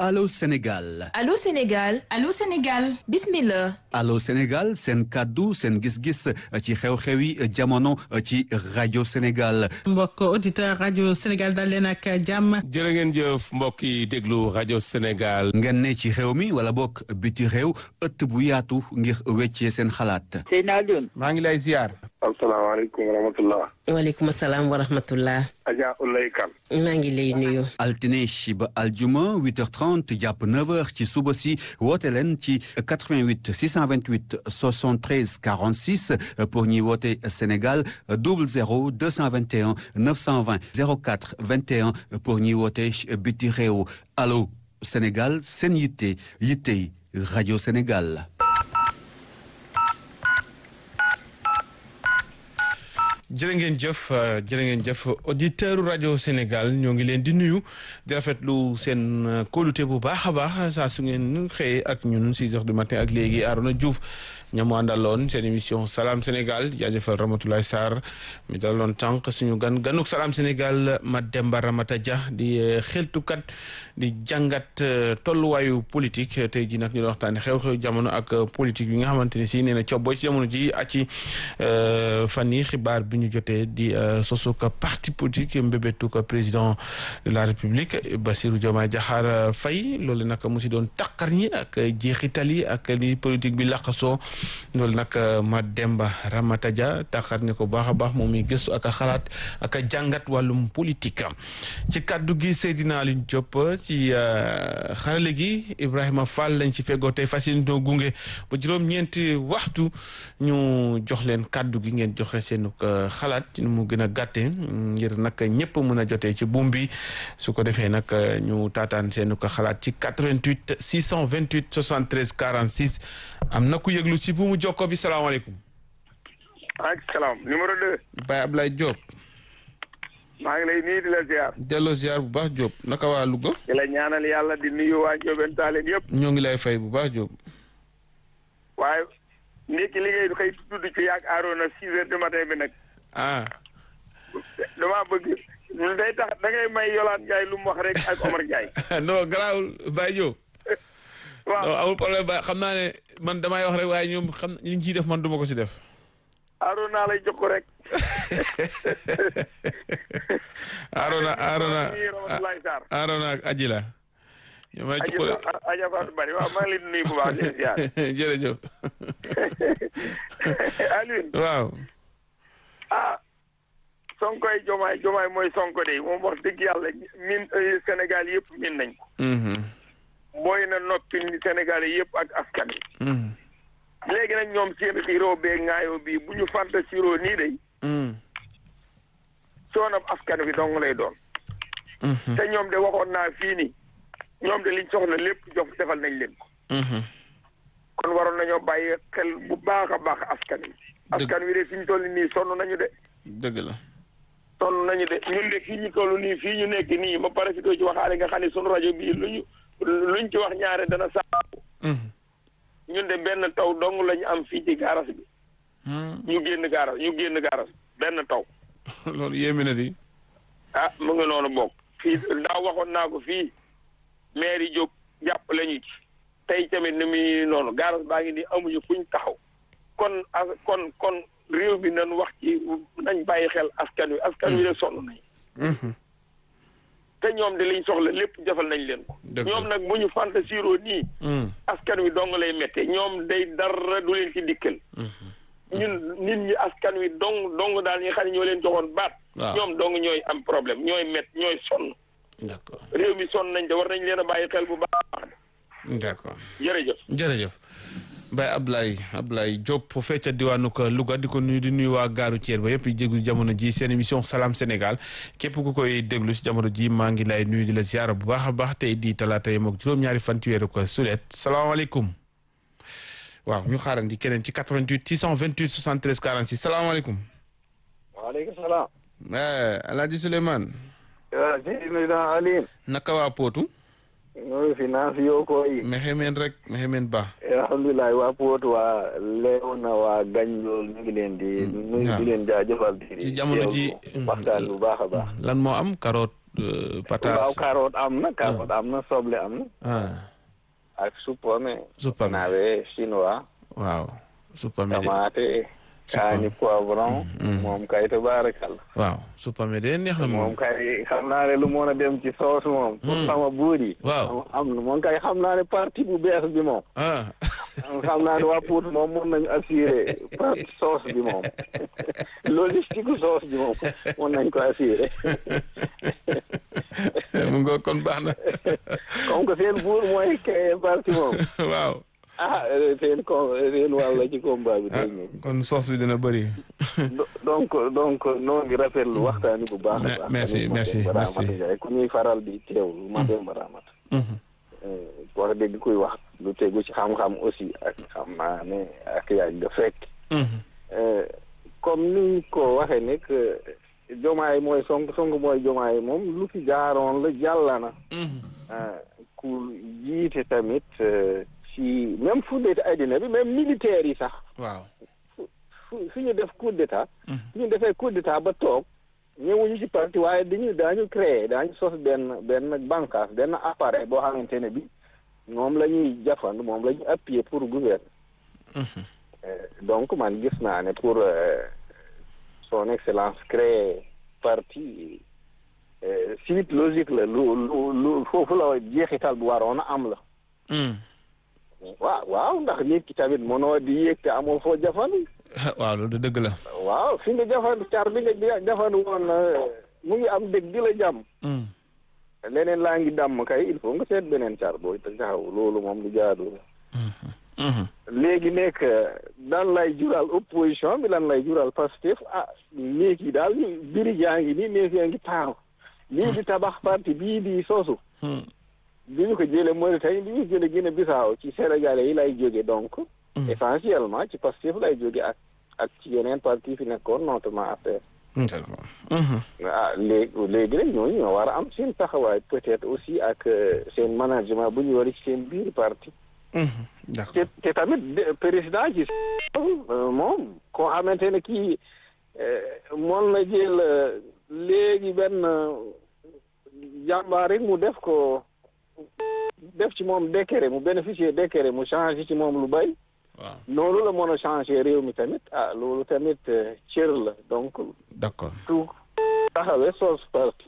Allô Sénégal Allô Sénégal Allô Sénégal bismillah Allô Sénégal seen kàddu seen gis-gis ci xew-xewi jamono ci rajo Sénégal mbokk auditeur rajo Sénégal dal leen ak jàmm jërë ngeen jëf mbokk yi déglu rajo Sénégal ngeen ne ci réew mi wala bokk biti réew ëtt bu yaatu ngir weccee seen xalaat Seyna Alioune maa ngi lay ziar asalaamaaleykum wa rahmatullah waaleykum salaam wa rahmatullah Adja Ulay Kan maa ngi lay nuyu altine ba aljuma 8h30 jàpp 9h ci suba si woote leen ci 88 628 73 46 pour ñuy woote Sénégal 00 221 920 04 21 pour ñuy woote biti réew allo Sénégal seen yitte yittey rajo Sénégal. jërë ngeen jëf jërë ngeen jëf auditeur rajo Sénégal ñoo ngi leen di nuyu di rafetlu seen kóolute bu baax a baax saa su ngeen xëyee ak ñun six heures du matin ak léegi Arona Diouf ñamu àndaloon seen émission Salam Sénégal jaajëfal Ramatoulaye Sarr mi daloon tànk suñu gan ganuk Salam Sénégal Mademba Ramata Dia di xeltukat di jàngat tolluwaayu politique tey jii nag ñu doon waxtaanee xew-xew jamono ak politique bi nga xamante ne si nee na cobboo ci jamono ji ak ci fan yi xibaar bi ñu jotee di sosu ko parti politique mbébétu ko président de la république Bassirou Diomaye Diakhar Faye loolu nag mu si doon taqar ñi ak jeexital yi ak li politique bi laqasoo loolu nag Mademba Ramata Dia taqar ni ko baax a baax moom mi gëstu ak a xalaat ak a jàngat wàllum politique ci kàddu gi Seydina Alioune Diop ci xarale gi Ibrahima Fall lañ ci feggoo tey fas yéene gunge ba juróom-ñeenti waxtu ñu jox leen kàddu gi ngeen joxe seen xalaat ci nu mu gën a gàtte ngir nag ñëpp mën a jotee ci buum bi su ko defee nag ñu taataan seen ko xalaat ci 88 628 73 46 am na ku yëglu ci buumu jokko bi salaamaaleykum. maaleykum salaam numéro 2. Baye Ablaye Diop. maa ngi lay nuyu di la ziar. delloo ziar bu baax Diop naka waa Louga. di la ñaanal yàlla di nuyu waa Ndiobène Tallinn yëpp. ñoo ngi lay fay bu baax Diop. waaye ndekki liggéey du xëy tudd ci yaag Arona six heures du matin bi nag. ah. damaa bëgg day tax da ngay may Yolande Ndiaye lu mu wax rek ak Omar Ndiaye. non garaawul Baye Diop. waaw non amul problème Baye xam naa ne man damay wax rek waaye ñoom xam li ñu ciy def man duma ko ci def. Arona lay jox ko rek. Arona Arona Ramatoulaye Sarr. Arona ak Aji la. ñoom lay jox ko rek Aja Fatou Bari waaw maa ngi leen di nuyu bu baax di leen ziar. jërëjëf. Alioune. waaw. ah sonkoy jomaay jomaay mooy sonko de moom wax dëgg yàlla min Sénégal yëpp min nañ ko booy na noppi Sénégal yëpp ak askan wi léegi nag ñoom seen xiiroo bee ŋaayoo bii bu ñu fanta siroo nii day soonam askan wi dong lay doon te ñoom de waxoon naa fii nii ñoom de liñ soxla lépp jox defal nañ leen ko kon waroon nañoo bàyyi xel bu baax a baax askan wi askan wi de fi ñu toll nii sonn nañu de dëgg la. sonn nañu de ñun de fii ñu toll nii fii ñu nekk nii ma pare fi doo ci waxaale nga xam ne sunu rajo bii lu ñu luñ ci wax ñaare dana saabu ñun de benn taw dong lañu am fii ci gaaras bi ñu génn gaaras ñu génn gaaras benn taw loolu yéeme na di. ah mu ngi noonu bokk fii daaw waxoon naa ko fii maire yi jóg jàppale ñu ci tey tamit ni muy noonu gaaras baa ngi nii amuñu fuñ taxaw kon as kon kon réew bi nañ wax ci nañ bàyyi xel askan wi askan wi de sonn nañ te ñoom de liñ soxla lépp defal nañ leen ko ñoom nag bu ñu fanta siroo nii askan wi dong lay métte ñoom day dara du leen ci dikkal ñun nit ñi askan wi dong dong daal ñi nga xam ne ñoo leen joxoon baat ñoom dong ñooy am problème ñooy mett ñooy sonn d'accord réew mi sonn nañ te war nañ leen a bàyyi xel bu baax d'accord jërëjëf jërëjëf Baye Ablaye Ablaye Diop foofee ca diwaanu ko Louga di ko nuyu di nuyu waa gaaru Thiel ba yëpp di déglu jamono ji seen émission Salam Sénégal képp ku koy déglu si jamono ji maa ngi lay nuyu di la ziara bu baax a baax tey di talaata yem ak juróom-ñaari fan ci weeru ko sulet salaamaaleykum waaw ñu xaarandi keneen ci 88 628 73 46 salaamaaleykum. waaleykum salaam. El Hadj Souleymane. waaw Seydina Alioune. naka waa Potou. ñoo fi naa fi yoo koy. mexe meen rek mexe meen ba. alhamdulilah waa Potou waa Léona waa gañ loolu ñu ngi leen di. ñu ngi di leen jaajëfal. ci jamono ji waxtaan bu baax a baax. lan moo am carotte euh, pataas waaw carotte am na carotte am na soble am na ah ak suppome Suppome. nawe chinois waaw suppame de tomate kaani poivron moom kay tabaarakal waaw suppame de neex na moom moom kay xam naa ne lu mën a dem ci soos moom pour sama buur yi Waaw. am na moom kay xam naa ne parti bu bees bi moom ah xam naa ne waa Pout moom mun nañu assurer parti soos bi moom logistique soos bi moom mun nañ ko assurer mu nga kon baax na comme que seen buur mooy créer parti moom waaw ah seen com seen wàll ci combat bi ah day ñëw kon soos bi dina bëri Do- donc donc noo ngi rafetlu waxtaani bu baax a Me- baax merci, Aliou merci, Mademba merci. Ramata Ndiaye ku ñuy faral di teewlu Mademba Ramata wax dëgg kuy wax lu tegu ci xam-xam aussi ak xam naa ne ak yaaj da fekk Euh, comme ni ko waxee ne que jomaay mooy sonk sonk mooy jomaay moom lu fi jaaroon la jàlla na ah, ku jiite tamit euh, ci même fu dee addina bi même militaire yi sax waaw fu fu ñu def coup d'état fu ñu defee coup d'état ba toog ñëwuñu ci parti waaye dañu daañu créer daañu sos benn benn bànqaas benn appareil boo xamante ne bi moom la ñuy jafandu moom la ñuy appuyer pour gouverner Euh, donc man gis naa ne pour euh, son excellence créer parti euh, suite logique la lu lu lu foofu la jeexital bu waroon a am la waaw waaw ndax nit ki tamit mënoo di yéeg te amoo foo jafandu waaw loolu de dëgg la waaw fi nga jafandu car bi nga jafandu woon mu ngi am dëgg di la jàmm leneen laa ngi dàmm kay il faut nga seet beneen car booy te taxaw loolu moom lu jaadu la léegi nekk dan lay jural opposition bi lan lay jural Pastef ah néeg yi daal biri jaa ngi nii néeg yaa ngi taaru lii di tabax parti bii di soosu bi ñu ko jëlee Mauritanie bi ñu jëlee Guinée Bissau ci Sénégalais yi lay jóge donc essentiellement ci Pastef lay jóge ak ak ci yeneen parti fi nekkoon notamment affaire d'accord ah léegi léegi nag ñooñu ñoo war a am seen taxawaay peut-être aussi ak seen management bu ñu war ci seen biir parti d'accord te te tamit de- président ci moom koo xamante ne kii moom la jël léegi benn jàmbaar rek mu def ko def ci moom décret mu bénéficier décret mu changé ci moom lu bay waaw noonu la mën a changé réew mi tamit ah loolu tamit euh, cër la donc d'accord tout taxawee soos parti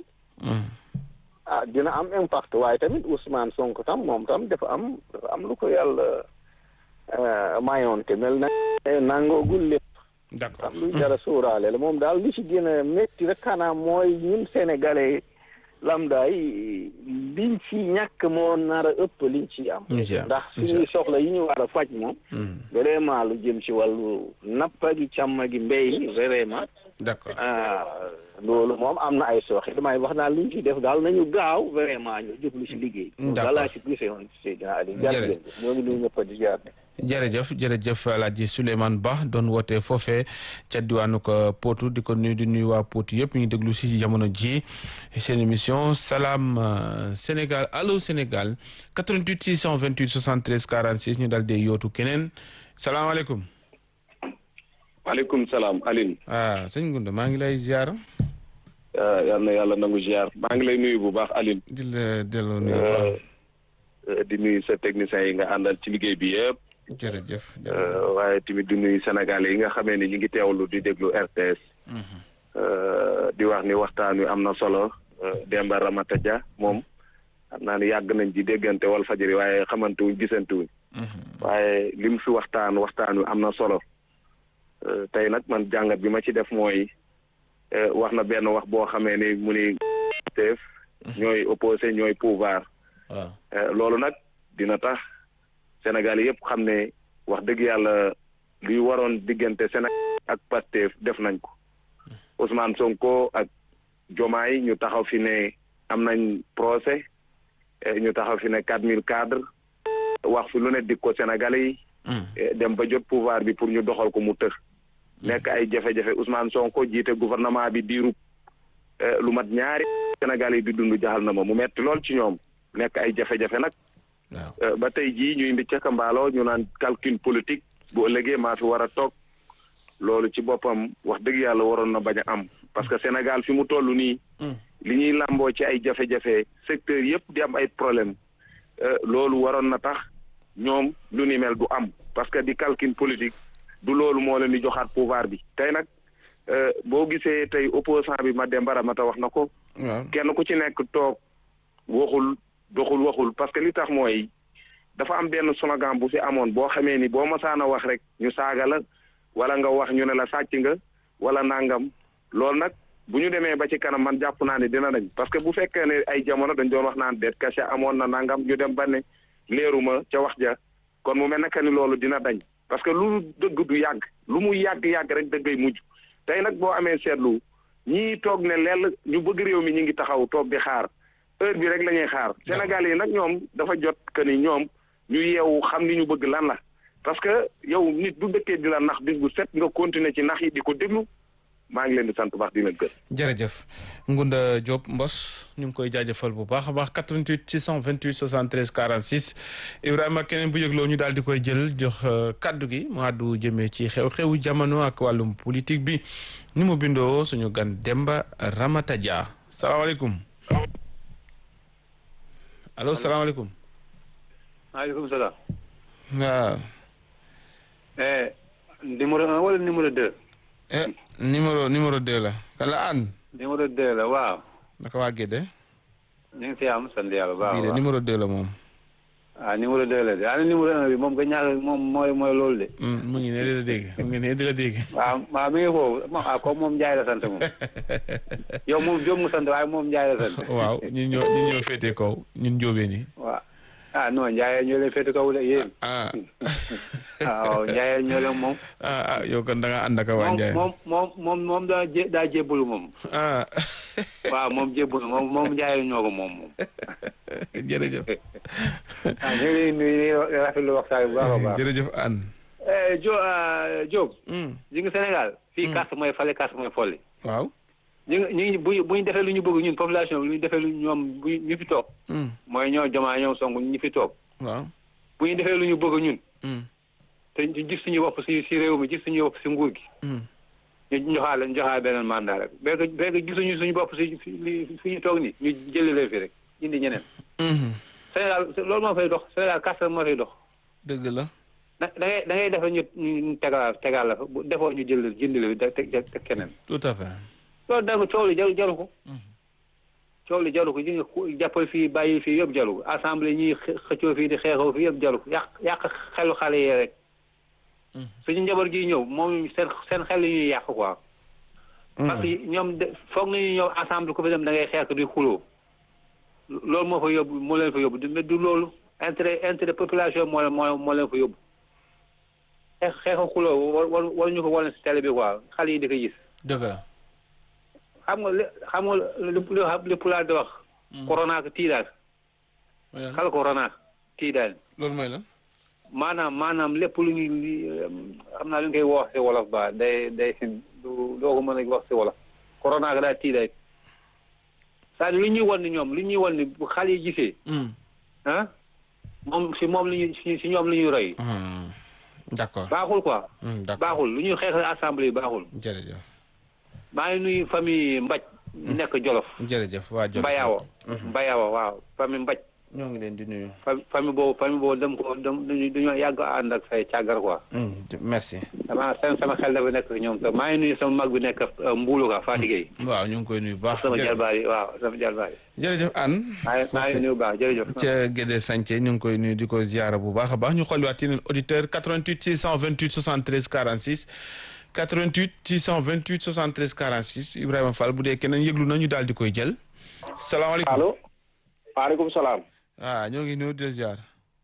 ah dina am impact waaye tamit Ousmane Sonko tam moom tam dafa am dafa am lu ko yàlla euh, mayoon te mel na nangoogul lépp d'accord am luy dara sóoraale la moom daal li ci gën a métti rek xanaa mooy ñun sénégalais lambda yi liñ ci ñàkk moo nar a ëpp liñ ci am Liñ ci am, ndax liñ ci suñuy soxla yi ñu war a faj moom vraiment lu jëm ci wàllu nappa gi càmm gi mbéy mi vraiment d'accord ah loolu moom am na ay sooxe damay wax daal li ñu ciy def daal nañu gaaw vraiment ñu jublu ci liggéey. D'accord. voilà ci gisee woon Seydina Aliou. jërëjëf ñoo ngi nuyu ñëpp di jaar. jërëjëf jërëjëf Alaaji Souleymane Ba doon woote foofee ca diwaanu ko Potou di ko nuyu di nuyu waa Potou yëpp ñu ngi déglu si jamono ji seen émission salaam euh, Sénégal allo Sénégal 88 628 73 46 ñu dal dee yootu keneen salaamaaleykum maaleykum salaam Aline ah sëñ Gunda maa ngi lay ziar yal na yàlla nangu ziar maa ngi lay nuyu bu baax Aline di la delloo nuyu bu baax Euh, di nuyu sa techniciens yi nga àndal ci liggéey bi yëpp jërëjëf Euh, waaye tamit di nuyu Sénégalais yi nga xamee ni ñu ngi teewlu di déglu RTS Euh, di wax ni waxtaan wi am na solo Euh, Demba Ramata Dia moom xam naa ni yàgg nañ ci déggante wal fajiri waaye xamante wuñ gisante wuñ waaye li mu fi waxtaan waxtaan wi am na solo Euh, tey nag man jàngat bi ma ci def mooy euh, wax na benn wax boo xamee ni mu ni teef ñooy opposé ñooy pouvoir waaw Eh, loolu nag dina tax Sénégal yëpp xam ne wax dëgg yàlla luy waroon diggante Sénégal ak Pastef def nañ ko Ousmane Sonko ak Jomaay ñu taxaw fi ne am nañ procès eh, ñu taxaw fi ne quatre mille cadres wax fi lu ne dig ko Sénégalais yi eh, dem ba jot pouvoir bi pour ñu doxal ko mu tër nekk ay jafe-jafe Ousmane Sonko jiite gouvernement bi diirub eh, lu mat ñaari Sénégalais yi di dund jaxal na ma mu metti lool ci ñoom nekk ay jafe-jafe nag waaw Euh, ba tey jii ñuy mbi ca mbaaloo ñu naan calcul politique bu ëllëgee maa fi war a toog loolu ci boppam wax dëgg yàlla waroon na bañ a am parce que Sénégal fi mu toll nii li ñuy làmboo ci ay jafe-jafe secteur yëpp di am ay problème loolu waroon na tax ñoom lu ni mel du am parce que di calcul politique du loolu moo leen di joxaat pouvoir bi tey nag boo gisee tey opposant bi Mademba Ramata wax na ko kenn ku ci nekk toog waxul doxul waxul parce que li tax mooy dafa am benn slogan bu fi amoon boo xamee ni boo masaana wax rek ñu saaga la wala nga wax ñu ne la sàcc nga wala nangam loolu nag bu ñu demee ba ci kanam man jàpp naa ne dina dañ parce que bu fekkee ne ay jamono dañ doon wax naan det caché amoon na nangam ñu dem ba ne leeruma ca wax ja kon mu mel ne que ni loolu dina dañ parce que lu dëgg du yàgg lu mu yàgg-yàgg rek dëggay mujj tey nag boo amee seetlu ñii toog ne lell ñu bëgg réew mi ñu ngi taxaw toog di xaar heure bi rek la ñuy xaar Sénégal yi nag ñoom dafa jot que ni ñoom ñu yeewu xam ni ñu bëgg lan la parce que yow nit du dëkkee di la nax bis bu set nga continuer ci nax yi di ko déglu maa ngi leen di sant baax dina gën. jërëjëf Ngunda Diop Mbos ñu ngi koy jaajëfal bu baax a baax 88 628 73 46 Ibrahima keneen bu yëgloo ñu daal di koy jël jox kaddu gi mu àddu jëmee ci xew-xewu jamono ak wàllum politique bi ni mu bindoo suñu gan Demba Ramata Dia salaamaaleykum allo salaamaaleykum. maaleykum salaam. waaw. numéro un wala numéro deux. numéro numéro deux la kan la an numéro deux la waaw. naka waa Gédé. ñu ngi si am sant yàlla baax bii de numéro deux la moom. ah numéro deux la de ah numéro un bi moom nga ñaar moom mooy mooy loolu de. mu ngi ne di la dégg mu ngi ne di la dégg. waaw waaw mi ngi foofu moom ah comme moom Ndiaye la sant moom. yow moom Diop nga sant waaye moom Ndiaye la sant. waaw ñun ñoo ñun ñoo féetee kaw ñun njóobee ni waaw ah non Ndiaye ñoo leen féete kaw de yéen. ah. waaw Ndiaye ñoo leen moom. ah ah yow kon da nga ànd ak waa Ndiaye. moom moom moom moom daa jé daa jébbalu moom. ah. waaw moom jébbalu moom moom Ndiaye ñoo ko moom moom. jërëjëf. ah ñu ngi nuyu rafetlu waxtaan bu baax a baax. jërëjëf Anne. Jo Diop. ji nga Sénégal. fii carte mooy fale carte mooy folli. waaw. ñu ngi ñu bu bu ñu defee lu ñu bëgg ñun population bi lu ñu defee lu ñoom bu ñu fi toog. mooy ñoo jomaa ñoom song ñu fi toog. waaw. bu ñu defee lu ñu bëgg ñun. te ñu gis suñu bopp si si réew mi gis suñu bopp si nguur gi. ñu joxaale ñu joxaale beneen mandat rek béykat béykat gisuñu suñu bopp si si fi ñu toog nii ñu jëlee fi rek indi ñeneen. Sénégal loolu moo fay dox Sénégal carte moo fay dox. dëgg la. da ngay da ngay def ñu ñu tegal tegal la fa bu defoo ñu jël jëndile bi teg teg keneen. tout à fait. loolu da nga coow li jaru jaru ko. coow li jaru ko ji nga jàppal fii bàyyi fii yëpp jaru ko assemblée ñuy xëccoo fii di xeexoo fii yëpp jaru ko yàq yàq xelu xale yi rek. suñu njaboot gi ñëw moom seen seen xel yi ñuy yàq quoi. parce que ñoom de foog nañu ñëw assemblée ku fi dem da ngay xeex di xuloo. loolu moo fa yóbbu moo leen fa yóbbu du du loolu intérêt intérêt population moo moo moo leen fa yóbbu. xeex xeexu xuloo war war war ñu ko wane si télé bi quoi xale yi di ko gis. dëgg la. xam nga li xam nga li li pulaar di wax. corona ak tiidaal. xal corona tiidaal. loolu mooy la. maanaam maanaam lépp lu ñuy xam naa lu ñu koy wax si wolof ba day day du doo ko mën a wax si wolof. corona ak daal tiidaal. c'est-à-dire lu ñuy wan ni ñoom lu ñuy wan ni bu xale yi gisee. ah moom si moom la ñuy si ñoom la ñuy roy. d'accord baaxul quoi. d'accord baaxul lu ñuy xeex assemblée baaxul. jërëjëf. maa ngi nuyu famille Mbaj. ñu nekk Jolof. jërëjëf waa Jolof Mbayawa. Mbayawa waaw famille Mbaj. ñoo ngi leen di nuyu. famille boobu famille boobu dem ko dem dañoo yàgg ànd ak say càggar quoi. merci. sama sama xel dafa nekk ñoom te maa ngi nuyu sama mag bi nekk Mbuulu ka Fatick yi. waaw ñu ngi koy nuyu baax. sama jalbaar yi waaw sama jalbaar yi. jërëjëf Anne. maa ngi nuyu baax jërëjëf. ca Gédé Santhie ñu ngi koy nuyu di ko ziara bu baax a baax ñu xooliwaat yeneen auditeur 88 628 73 46 88 628 73 46 Ibrahima Fall bu dee keneen yëglu na ñu daal di koy jël. salaamaaleykum allo. maaleykum salaam. ah ñoo ngi nuyu di ziar.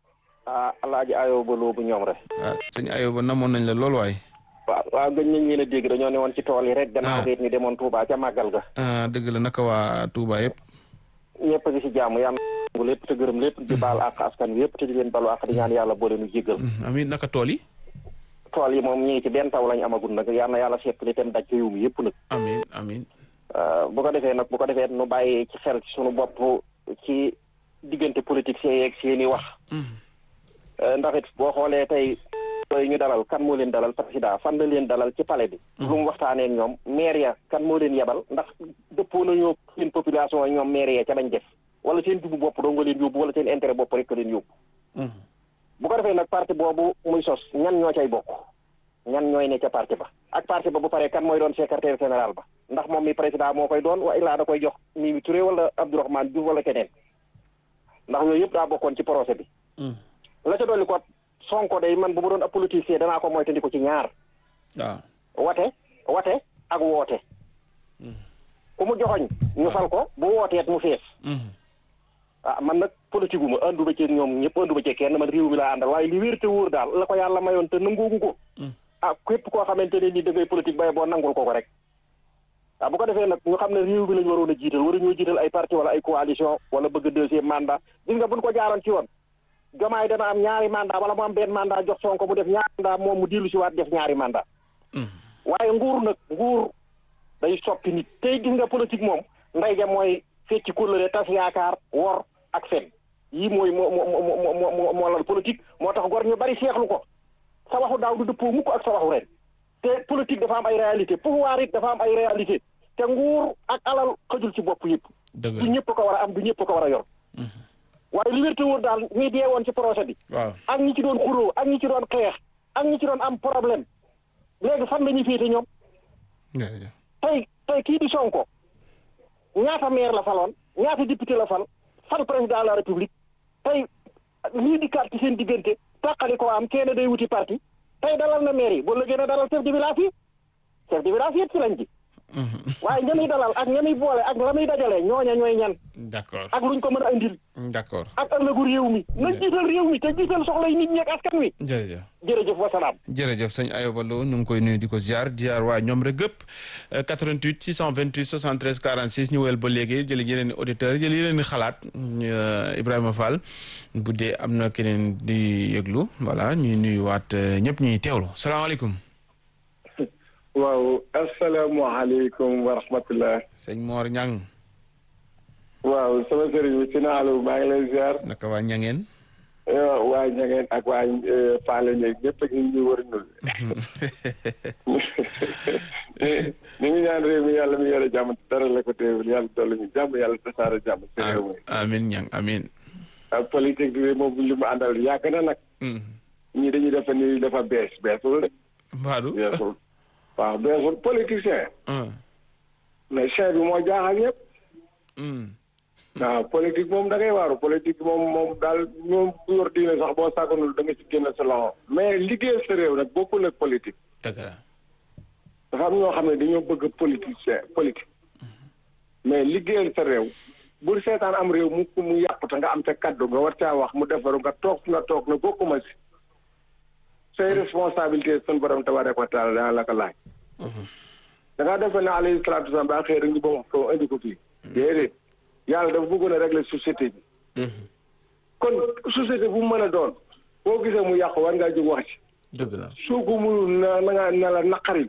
ah Alaaji Ayoba Lo bu ñoom rek. ah sëñ Ayoba namoon nañ la lool waay. waaw waaw gëj nañ leen a dégg dañoo ne woon ci tool yi rek. gannaaw gi ñu demoon Touba ca màggal ga. ah dëgg la naka waa Touba yëpp. ñëpp a ngi si jàmm yàlla na lépp te gërëm lépp di baal àq askan wi yëpp te di leen balu àq di ñaan yàlla boole nu jéggal. amiin naka tool yi. tool yi moom ñu ngi ci benn taw lañ amagul nag yal na yàlla seetlu itam daj réew mi yëpp nag. amiin amiin. bu ko defee nag bu ko defee nu bàyyi ci xel ci sunu bopp ci diggante politique see yeeg seeni wax. ndax it boo xoolee tey yooyu ñu dalal kan moo leen dalal président fan la leen dalal ci palais bi. lu mu waxtaanee ak ñoom maire ya kan moo leen yebal ndax dëppoo nañoo seen population ak ñoom maire ya ca bañ def wala seen jubu bopp doo nga leen yóbbu wala seen intérêt bopp rek ka leen yóbbu. bu ko defee nag parti boobu muy sos ñan ñoo cay bokk ñan ñooy ne ca parti ba ak parti ba bu paree kan mooy doon secrétaire général ba ndax moom mi président moo koy doon wa illaa da koy jox Mimi Touré wala Abdourahmane Diouf wala keneen ndax yooyu yëpp daa bokkoon ci projet bi. la ca dolli ko Sonko day man bu ma doon ab politicien danaa ko moytandiku ci ñaar. waaw wate wate ak woote. ku mu joxoñ ñu fal ko bu wooteet mu fees. ah man nag politique gu ma ànduma ci ñoom ñëpp ànduma ci kenn man réew mi laa àndal waaye li wér te wóor daal la ko yàlla mayoon te nangoogu ko. ah képp koo xamante ne nii da ngay politique bay boo nangul ko ko rek. ah bu ko defee nag ñu xam ne réew mi lañu waroon a jiital waruñoo jiital ay parti wala ay coalition wala bëgg deuxième mandat gis nga buñ ko jaaroon ci yoon. jomaay dana am ñaari mandat wala mu am benn mandat jox Sonko mu def ñaari mandat moom mu dellu si waat def ñaari mandat waaye nguur nag nguur day soppi nit tey gis nga politique moom nday ja mooy fecci kóllëre tas yaakaar wor ak fen yii mooy moo moo moo moo lal politique moo tax gor ñu bari seexlu ko sa waxu daaw du dëppoo mukk ak sa waxu ren te politique dafa am ay réalité pouvoir it dafa am ay réalité te nguur ak alal xëjul ci bopp yëpp du ñëpp ko war a am du ñëpp ko war a yor waaye li wér te wóor daal ñi dee woon ci projet bi. waaw ak ñi ci doon xuloo ak ñi ci doon xeex ak ñi ci doon am problème léegi fan la ñuy féete ñoom. tey tey kii di Sonko ñaata maire la faloon ñaata député la fal fal président de la république tey lii di carte ci seen diggante tàqali ko am kenn day wuti parti tey dalal na maire yi bu la gën a dalal chef de village yi chef de village yëpp ci lañ ci. waaye ña muy dalal ak ña muy boole ak la muy dajale ñooña ñooy ñan. d'accord ak luñ ko mën a indil. d'accord ak ëllëgu réew mi. nañ jiital réew mi te jiital soxlay nit ñi ak askan wi. jërëjëf jërëjëf wasalaam. jërëjëf sëñ Ayoba Lo ñu ngi koy nuyu di ko ziar ziar waa ñoom rek gëpp 88 628 73 46 ñu wel ba léegi jëli yeneen i auditeurs jëli yeneen i xalaat Ibrahima Fall bu dee am na keneen di yëglu voilà ñuy nuyuwaat ñëpp ñuy teewlu salaamaaleykum. waaw asalaamaaleykum wa rahmatulah. sëñ Mor Ñang waaw sama sëriñ bi si naalu maa ngi lay ziar. naka waa Ñangeen. waa Ñangeen ak waa Faale ñeeg ñëpp ak ñu ngi war a ñul. ñu ngi ñaan réew mi yàlla mi yore jàmm dara la ko teewul yàlla dolli ñu jàmm yàlla tasaare jàmm. si réew mi amiin ñang amiin. ak politique bi moom li mu àndal yàgg na nag. ñii dañuy defe ni dafa bees beesul rek. Mbadou beesul. waaw beesul politicien. mais chef bi moo jaaxal ñëpp. waaw politique moom da ngay waaru politique moom moom daal ñoom bu yor diine sax boo sàgganul da nga ci génn sa loxo. mais liggéeyal sa réew nag bokkul ak politique. dëgg la. dafa am ñoo xam ne dañoo bëgg politicien politique. mais liggéeyal sa réew. bul seetaan am réew mu mu yàqu te nga am sa kaddu nga war caa wax mu defaru nga toog nga toog na bokkuma si. say responsabilité sun borom tabaaraka wa taala dana la ko laaj. da ngaa defe ne alayhi salaatu wasalaam ba xëy rek ñu ba wax ko indi ko fii. déedéet yàlla dafa bëggoon a régler société bi. kon société bu mu mën a doon boo gisee mu yàqu war ngaa jóg wax ci. dëgg la su ko mënul na na nga na la naqari.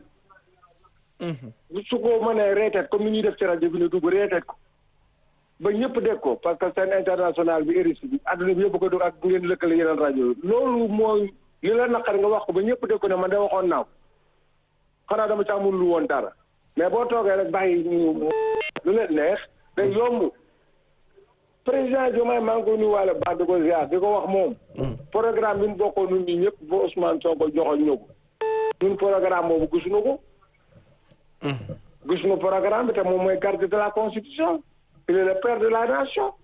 su ko mënee reeteet comme ni ñuy def ci rajo bi ne dugg reeteet ko. ba ñëpp dégg ko parce que seen international bi RIS bi àdduna bi yëpp ko dugg ak ngeen lëkkale yeneen rajo yi loolu mooy. li la naqari nga wax ko ba ñëpp dégg ko ne man de waxoon naa ko xanaa dama ci amul lu woon dara mais boo toogee rek bàyyi ñu lu leen neex day yomb président Diomaye maa ngi ko nuyuwaale baax di ko ziar di ko wax moom. programme bi mu bokkoon ñun ñi ñëpp ba Ousmane Sonko joxoon ñu ko. ñun programme boobu gisuñu ko. gisuñu programme bi te moom mooy garde de la constitution. il est le père de la nation.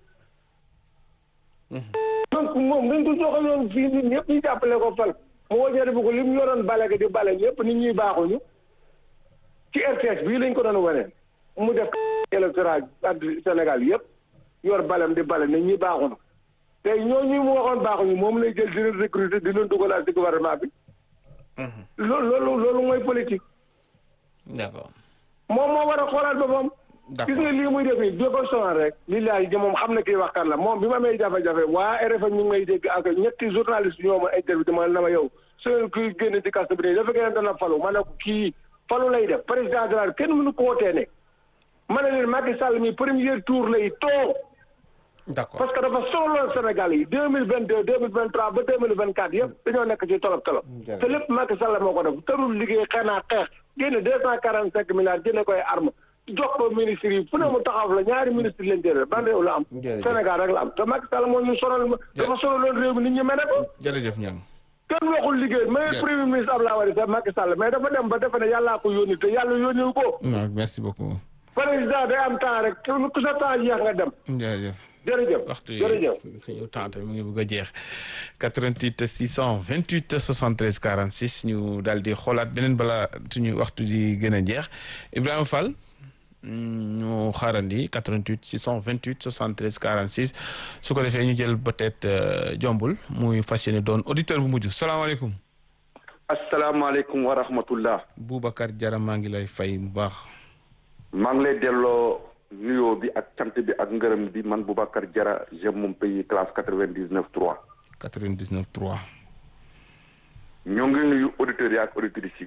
donc moom nañ ko joxe yoon fii nit ñëpp ñu jàppale ko fal mu wajee bu ko li mu yoroon bale gi di bale ñëpp nit ñuy baaxuñu ci RTS bii lañ ko doon wane mu def électoral ak Sénégal yëpp yor balem di bale nit ñi baaxuñu te ñooñu mu waxoon baaxuñu moom lay jël di leen recruter di leen dugalaat ci gouvernement bi loolu loolu loolu mooy politique d'accord moom moo war a xoolaat boppam gis nga lii muy def nii bi ko sonal rek li laay ji moom xam na kii wax kan la moom bi ma may jafe-jafe waa RFM ñu ngi may dégg ak ñetti journaliste ñoo ma interview dama na ma yow seen kuy génn ci kaso bi dafa gën dana falu ma ne ko kii falu lay def président de la kenn mënu ko wootee ne ma ne leen Macky Sall mi premier tour lay toog d'accord parce que dafa sonaloon Sénégal yi deux mille vingt deux deux mille vingt trois ba deux mille vingt quatre yëpp dañoo nekk ci tolof tolof te lépp Macky Sall moo ko def tërul liggéey xanaa xeex génne deux cent quarante cinq milliards jëne koy arme jox ko ministre yi fu ne mu taxaw la ñaari ministre lañ jëlee ban réew la am Sénégal rek la am te Macky Sall moo ñu sonal dafa sonaloon réew mi nit ñi mene ko jërëjëf ñang kenn waxul liggéey mais premier ministre Abdoulaye Wade sax Macky Sall mais dafa dem ba defe ne yàllaa ko yónni te yàlla yónniwu ko non merci beaucoup président day am temps rek ku sa temps jeex nga dem jërëjëf jërëjëf waxtu yi jërëjëf suñu temps mu ngi bëgg a jeex 88 628 73 46 ñu daal di xoolaat beneen bala suñu waxtu di gën a jeex Ibrahima Fall ñu xaarandi 88 628 73 46 su ko defee ñu jël peut-être jombul muy fas yéene doon auditeur bu mujj salaamaaleykum. asalaamaaleykum wa rahmatullah. Boubacar Diarra maa ngi lay fay bu baax. maa ngi lay delloo nuyoo bi ak cant bi ak ngërëm bi man Boubacar Diarra j'aime mon pays classe 99 3. 99 3. ñoo ngi nuyu auditeurs yi ak auditrices yi.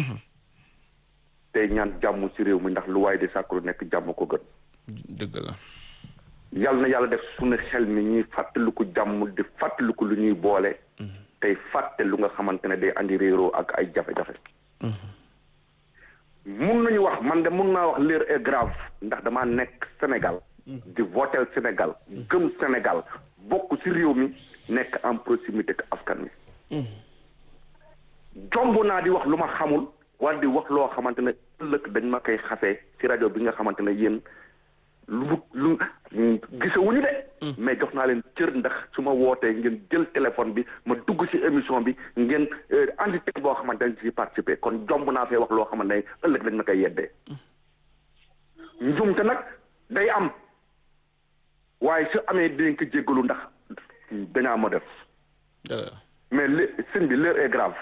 tey ñaan jàmm ci réew mi ndax lu waaye di sàkku lu nekk jàmm ko gën. dëgg la. yàlla na yàlla def suñu xel mi ñuy fàttaliku jàmm di fàttaliku lu ñuy boole. tey fàtte lu nga xamante ne day andi réeroo ak ay jafe-jafe. mun nañu wax man de mun naa wax l'heure est grave ndax damaa nekk Sénégal. di votel Sénégal. gëm Sénégal bokk ci réew mi nekk en proximité ak askan wi. jomb naa di wax lu ma xamul. wala di wax loo xamante ne ëllëg dañ ma koy xasee ci rajo bi nga xamante ne yéen lu lu gisewuñu de. mais jox naa leen cër ndax su ma wootee ngeen jël téléphone bi ma dugg ci émission bi ngeen andi teg boo xamante ne ci participer kon jomb naa fee wax loo xamante ne ëllëg dañ ma koy yeddee. njumte nag day am waaye su amee dinañ ko jéggalu ndax dañaa ma def. mais li sëñ bi l'heure est grave.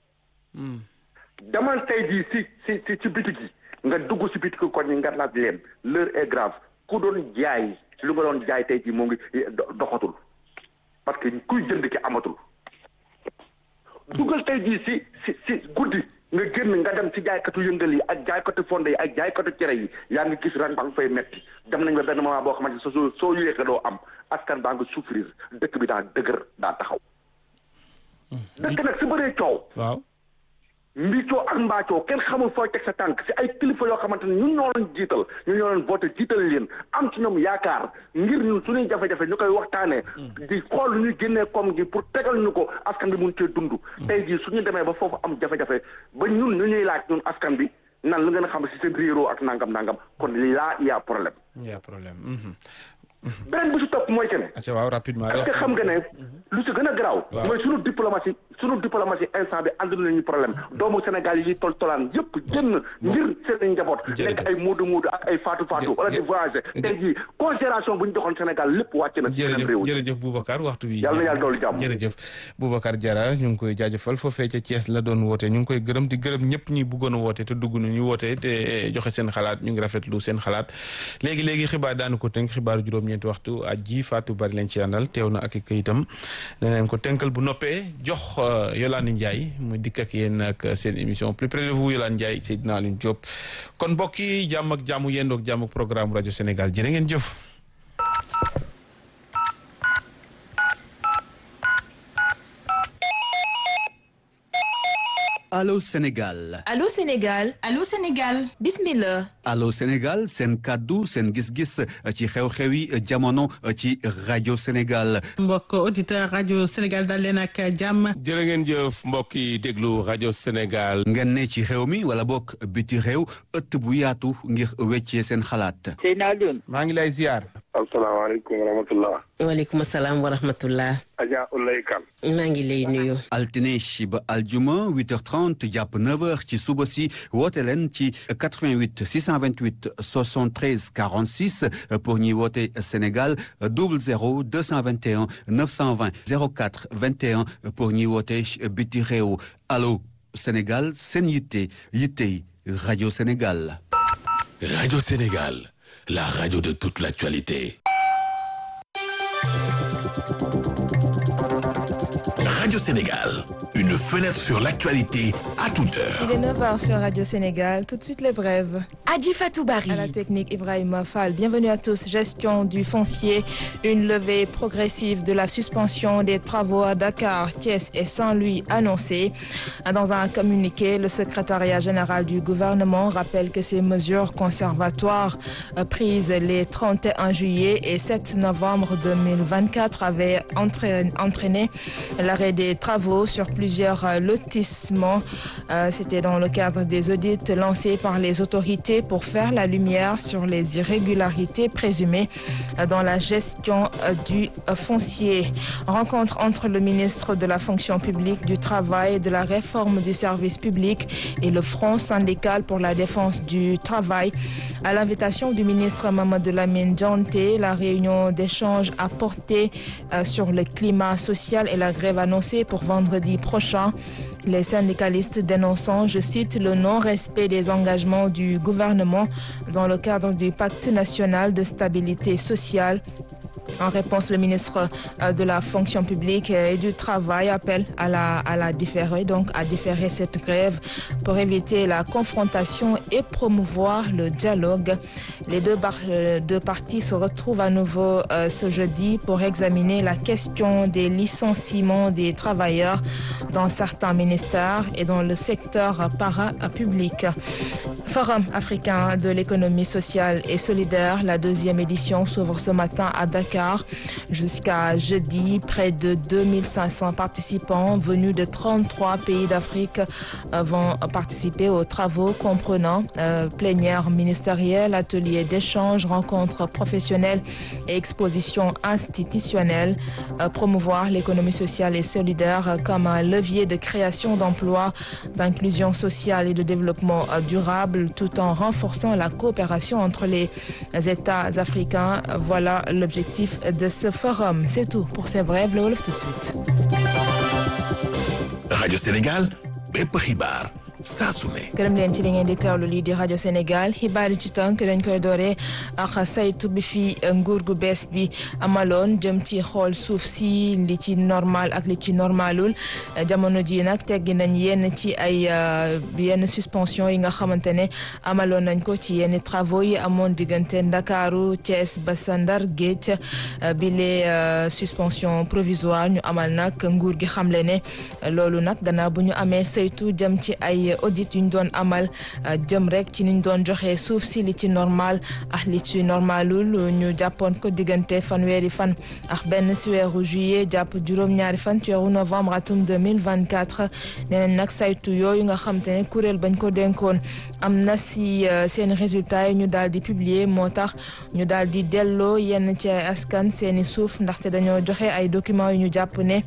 demal tey jii si si si ci bitig yi nga dugg si bitig koñ yi nga laaj leen l'heure est grave ku doon jaay lu nga doon jaay tey jii moo ngi doxatul parce que kuy jënd ki amatul. duggal tey jii si si si guddi nga génn nga dem si jaaykatu yëngal yi ak jaaykatu fonde yi ak jaaykatu cere yi yaa ngi gis ren ba nga fay metti dem nañ ba benn moment boo xamante ne soo soo yéexee doo am askan baa nga souffrir dëkk bi daa dëgër daa taxaw. dëkk nag si bëree coow. waaw. mbiicoo ak mbaacoo kenn xamul fooy teg sa tànk si ay kilifa yoo xamante ne ñun ñoo leen jiital ñun ñoo leen voté jiital leen am ci ñoom yaakaar ngir ñun suñuy jafe-jafe ñu koy waxtaanee. di xool lu ñuy génnee koom gi pour tegal ñu ko askan bi mun cee dund. tey jii suñu demee ba foofu am jafe-jafe ba ñun ñu ñuy laaj ñun askan bi nan lu ngeen a xam si seen réeroo ak nangam nangam kon laa y a problème. y a problème. beneen bi si topp mooy que ne. ah waaw rapidement est-ce que xam nga ne lu si gën a garaaw. mooy sunu diplomatie sunu diplomatie instant bi ànd nañu problème doomu Sénégal yi tol tolaan yëpp génn ngir seen njaboot. nekk ay muudu muudu ak ay faatu faatu. wala di voyager tey jii considération bu ñu joxoon Sénégal lépp wàcc na. ci seen réew jërëjëf Boubacar waxtu bi. yàlla na yàlla doolu jàmm jërëjëf Boubacar Diarra ñu ngi koy jaajëfal foofee ca Thiès la doon woote ñu ngi koy gërëm di gërëm ñëpp ñi bëggoon a woote te dugg ñu woote te joxe seen xalaat ñu ngi rafetlu seen xalaat léegi léegi xibaar daanu ko tënk xibaaru juróom-ñeenti waxtu ji Fatou bari leen ci àndal teew na ak i kayitam daneen ko tënkal bu noppee jox Yolande Ndiaye mu dikk ak yéen ak seen émission plus près de vous Yolande Ndiaye Seydina Alioune Diop kon mbokk yi jàmm ak jàmm yendoog jàmm ak programme rajo Sénégal jërë ngeen jëf Allô Sénégal Allô Sénégal Allô Sénégal bismillah Allô Sénégal seen kàddu seen gis-gis ci xew-xewi jamono ci rajo Sénégal mbokk auditeur rajo Sénégal dal leen ak jàmm jërë ngeen jëf mbokk yi déglu rajo Sénégal ngeen ne ci réew mi wala bokk biti réew ëtt bu yaatu ngir weccee seen xalaat Seydina Alioune maa ngi lay ziar asalaamaaleykum wa rahmatullah waaleykum salaam wa rahmatullah Adja Ulay Kan maa ngi lay nuyu altine ba aljuma 8h30 jàpp 9h ci suba si woote leen ci 88 628 73 46 pour ñuy woote Sénégal 00 221 920 04 21 pour ñuy woote biti réew allo Sénégal seen yitte yitte rajo Sénégal. Radio Sénégal, la radio de toute l'actualité. Radio Sénégal, une fenêtre sur l'actualité à toute heure. Il est 9h sur Radio Sénégal. Tout de suite les brèves. Adi Fatoubari. À la technique, Ibrahima Fall. Bienvenue à tous. Gestion du foncier. Une levée progressive de la suspension des travaux à Dakar, Thiès et Saint-Louis annoncée. Dans un communiqué, le secrétariat général du gouvernement rappelle que ces mesures conservatoires prises les 31 juillet et 7 novembre 2024 avaient entraîné l'arrêt des travaux sur plusieurs lotissements. Euh, C'était dans le cadre des audits lancés par les autorités pour faire la lumière sur les irrégularités présumées dans la gestion du foncier. Rencontre entre le ministre de la fonction publique, du travail et de la réforme du service public et le Front syndical pour la défense du travail. À l'invitation du ministre Mamadou Lamine Dianté, la réunion d'échange a porté euh, sur le climat social et la grève annoncée pour vendredi prochain. Les syndicalistes dénonçant, je cite, le non-respect des engagements du gouvernement dans le cadre du pacte national de stabilité sociale. En réponse, le ministre de la fonction publique et du travail appelle à la, à la différer, donc à différer cette grève pour éviter la confrontation et promouvoir le dialogue. Les deux, bar, deux parties se retrouvent à nouveau euh, ce jeudi pour examiner la question des licenciements des travailleurs dans certains ministères et dans le secteur parapublic. Forum africain de l'économie sociale et solidaire, la deuxième édition s'ouvre ce matin à Dakar. Jusqu'à jeudi, près de 2500 participants venus de 33 pays d'Afrique vont participer aux travaux comprenant euh, plénière ministérielle, ateliers d'échange, rencontres professionnelles et expositions institutionnelles. Euh, promouvoir l'économie sociale et solidaire comme un levier de création d'emplois, d'inclusion sociale et de développement euh, durable tout en renforçant la coopération entre les États africains. Voilà l'objectif de ce forum. C'est tout pour ces brèves. Le Wolof tout de suite. Radio Sénégal, bépp xibaar saa su ne. gërëm leen ci li ngeen di teewlu lii di rajo Sénégal xibaar yi ci tënk dañ koy dooree ak saytu bi fi nguur gu bees bi amaloon jëm ci xool suuf si li ci normal ak li ci normalul jamono ji nag teggi nañ yenn ci ay yenn suspension yi nga xamante ne amaloon nañ ko ci yenn travaux yi amoon diggante Ndakaaru Thiès ba sa Ndar Géej bi les suspension provisoire ñu amal nag nguur gi xamle ne loolu nag gannaaw bu ñu amee saytu jëm ci ay audit yu ñu doon amal jëm rek ci ni ñu doon joxe suuf si li ci normal ak li ci normalul ñu jàppoon ko diggante fanweeri fan ak benn si weeru juillet jàpp juróom-ñaari fan ci weeru novembre atum 2024 nee nañ nag saytu yooyu nga xam te ne kuréel bañ ko dénkoon am na si seen résultat yi ñu daal di publier moo tax ñu daal di delloo yenn ci askan seeni suuf ndaxte dañoo joxe ay documents yu ñu jàpp ne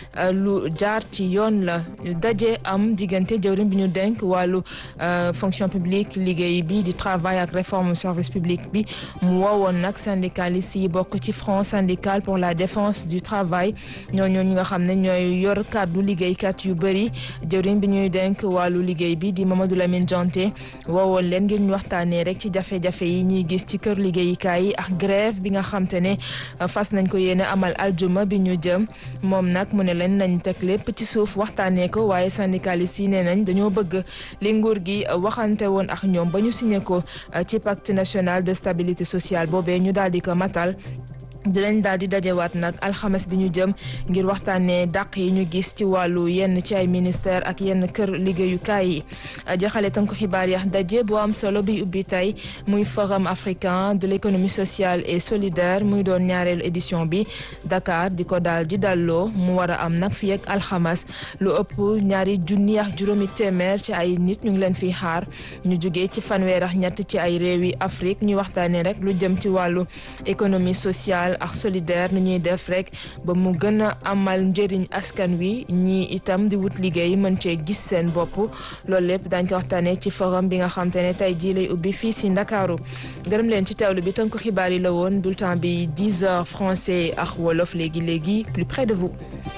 lu jaar ci yoon la daje am diggante jëwriñ bi ñu denk wàllu fonction publique liggéey bi di travail ak réforme service public bi mu woowoon nag syndicalistes yi bokk ci front syndical pour la défense du travail ñooñu ñi nga xam ne ñooy yor kàddu liggéeykat yu bëri jëwriñ bi ñuy denk wàllu liggéey bi di Mamadou Lamine Dianté woowoon leen ngir ñu waxtaanee rek ci jafe-jafe yi ñuy gis ci kër liggéeykaay yi ak grève bi nga xam te ne fas nañ ko yéene amal aljuma bi ñu jëm moom nag mu ne leen nañ teg lépp ci suuf waxtaanee ko waaye syndicalistes yi nee nañ dañoo bëgg li nguur gi waxante woon ak ñoom ba ñu signé ko ci pacte national de stabilité sociale boobee ñu daal di ko matal dinañ daal di dajewaat nag alxames bi ñu jëm ngir waxtaanee dàq yi ñu gis ci wàllu yenn ci ay ministère ak yenn kër liggéeyukaay yi jaxale tënk xibaar yax daje bu am solo bi ubbi tey muy forum africain de l'économie sociale et solidaire muy doon ñaareelu édition bi Dakar di ko daal di dalloo mu war a am nag fii ak alxames lu ëpp ñaari junni ak juróomi téeméer ci ay nit ñu ngi leen fiy xaar ñu jugee ci fanweer ak ñett ci ay réewi Afrique ñu waxtaanee rek lu jëm ci wàllu économie sociale ak solidaire nu ñuy def rek ba mu gën a amal njëriñ askan wi ñii itam di wut liggéey mën cee gis seen bopp loolu lépp dañ ko waxtaanee ci forum bi nga xam te ne tey jii lay ubbi fii si Ndakaaru gërëm leen ci teewlu bi tënk xibaar yi la woon bulletin bi 10 heures français ak wolof léegi léegi plus près de vous.